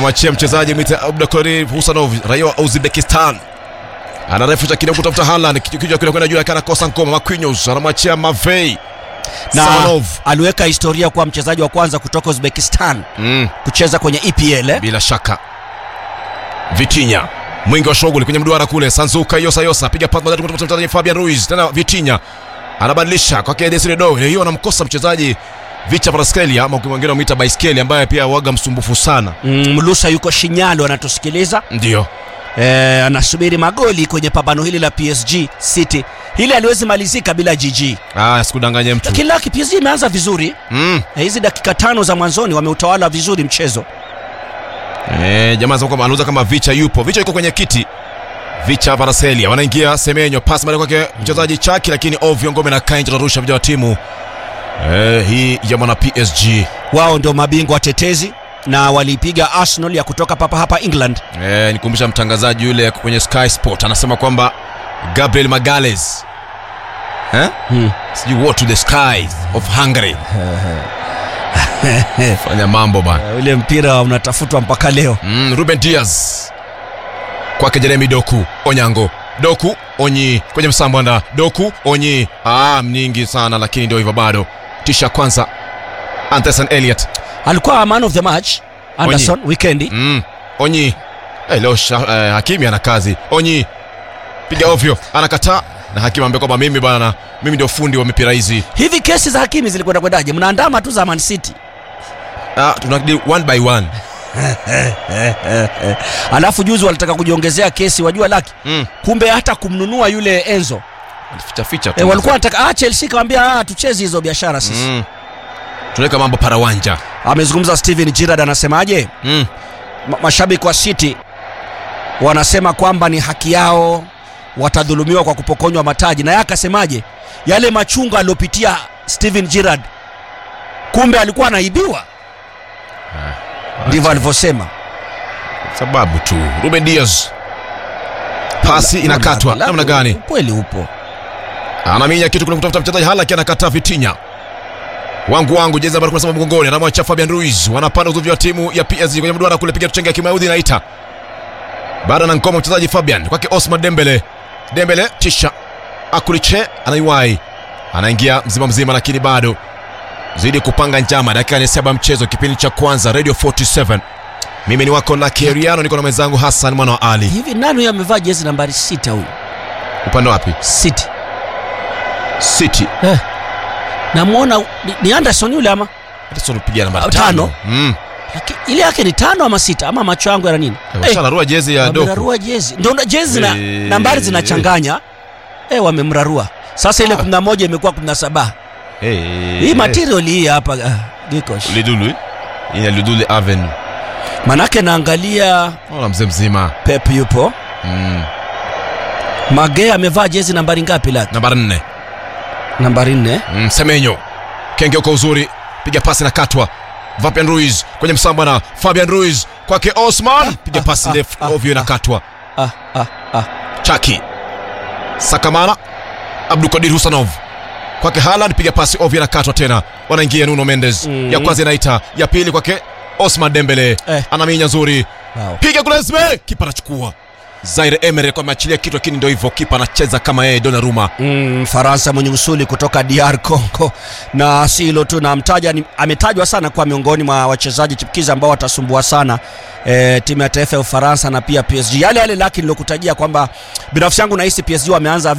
anamwachia mchezaji mwite Abdulkarim Husanov raia wa Uzbekistan anarefusha kidogo kutafuta Haaland kichwa kile kwenda juu akana kosa ngoma Marquinhos anamwachia Mavei na Samanov aliweka historia kuwa mchezaji wa kwanza kutoka Uzbekistan mm. kucheza kwenye EPL eh? bila shaka Vitinha mwingi wa shughuli kwenye mduara kule Sanzuka Yosa Yosa piga pasi moja kutoka mchezaji Fabian Ruiz tena Vitinha anabadilisha kwake Desire Doe leo hiyo anamkosa mchezaji Vicha Paraskelia ama mwingine anamuita Baiskeli ambaye pia waga msumbufu sana Mm, Mlusa yuko Shinyalo anatusikiliza ndio eh, anasubiri magoli kwenye pambano hili la PSG City. Hili aliwezi malizika bila GG, ah sikudanganye mtu lakini laki PSG imeanza vizuri mm. Eh, hizi dakika tano za mwanzoni wameutawala vizuri mchezo. Eh, jamaa anasema kwamba anauza kama Vicha yupo. Vicha yuko kwenye kiti. Vicha Varaselia wanaingia Semenyo, pasi mali kwake mchezaji Chaki, lakini ovyo ngome na Kainji anarusha vijana wa timu eh, hii ya mwana PSG. Wao ndio mabingwa watetezi na walipiga Arsenal ya kutoka papa hapa England. Eh, nikumbusha mtangazaji yule kwenye Sky Sport anasema kwamba Gabriel Magales eh? Hmm. Sijui what to the skies of Hungary. Fanya mambo bana. Eh, Ule mpira unatafutwa mpaka leo. Mm, Ruben Diaz kwake Jeremy Doku Onyango Doku Onyi kwenye msambwanda Doku Onyi ah, mnyingi sana lakini ndio hivyo bado tisha kwanza Anderson Elliot Alikuwa man of the match Anderson weekendi. mm, Onyi hey, leo sha- eh, Hakimi ana kazi Onyi piga ovyo anakataa na Hakimi ambaye kwamba mimi bana mimi ndio fundi wa mipira hizi Hivi kesi za Hakimi zilikwenda kwendaje? Mnaandama tu za Man City. ah, tunadi one by one Alafu juzi walitaka kujiongezea kesi, wajua laki. mm. Kumbe hata kumnunua yule Enzo. ficha ficha tu E, walikuwa wanataka ah, Chelsea kawambia ah, tucheze hizo biashara sisi. mm. tunaweka mambo parawanja Amezungumza Steven Gerrard anasemaje? mm. Ma mashabiki wa City wanasema kwamba ni haki yao, watadhulumiwa kwa kupokonywa mataji, na yeye akasemaje, yale machunga aliyopitia Steven Gerrard, kumbe alikuwa anaibiwa. Ndivyo alivyosema. sababu tu Ruben Diaz pasi inakatwa Labda- namna gani Ukweli upo. anaminya kitu kule kutafuta mchezaji halaki anakataa Vitinha wangu wangu jezi nambari 17 mgongoni anamwacha Fabian Ruiz wanapanda uzuvi wa timu ya PSG kwenye mduara kule piga tuchenge ya kimaudhi inaita baada na ngoma mchezaji Fabian kwake Osman Dembele Dembele tisha Akuliche anaiwai anaingia mzima mzima lakini bado zidi kupanga njama dakika ni saba mchezo kipindi cha kwanza Radio 47 mimi ni wako Lucky Eriano niko na mwenzangu Hassan mwana wa Ali Hivi nani huyo amevaa jezi nambari sita huyu? upande wapi City. City Eh. Namwona ni, ni Anderson yule ama? Anderson piga namba Ah, tano tano. mm. Laki, ile yake ni tano ama sita ama macho yangu yana nini? Eh, Washararua jezi ya Doku wamemrarua jezi. Ndio na- jezi na Eh. nambari zinachanganya. Eh, wamemrarua. Sasa ile 11 imekuwa 17. Eh, Hii eh. material hii hapa ah, Gikosh. Lidulu hii ni Lidulu Avenue Manake naangalia ona mzee mzima Pep yupo. mm. Mage amevaa jezi nambari ngapi laki? nambari nne Nambari 4. mm, Semenyo kenge kwa uzuri piga pasi na katwa Fabian Ruiz kwenye msamba na Fabian Ruiz kwake Osman piga pasi ndefu ovyo inakatwa Ah ah ah. Chaki Sakamana Abdulkadir Husanov kwake Haaland piga pasi ovyo inakatwa tena wanaingia Nuno Mendes Mm. ya kwanza inaita ya pili kwake Osman Dembele Eh. anaminya nzuri Wow. piga kule Esme kipa anachukua Zaire Emery kwa ameachilia kitu lakini ndio hivyo kipa anacheza kama yeye Donnarumma Mm, Faransa mwenye usuli kutoka DR Congo, na si hilo tu, na mtaja ni, ametajwa sana kwa miongoni mwa wachezaji chipukizi ambao watasumbua sana e, timu ya taifa ya Ufaransa na pia PSG. Yale yale laki nilokutajia kwamba binafsi yangu nahisi PSG wameanza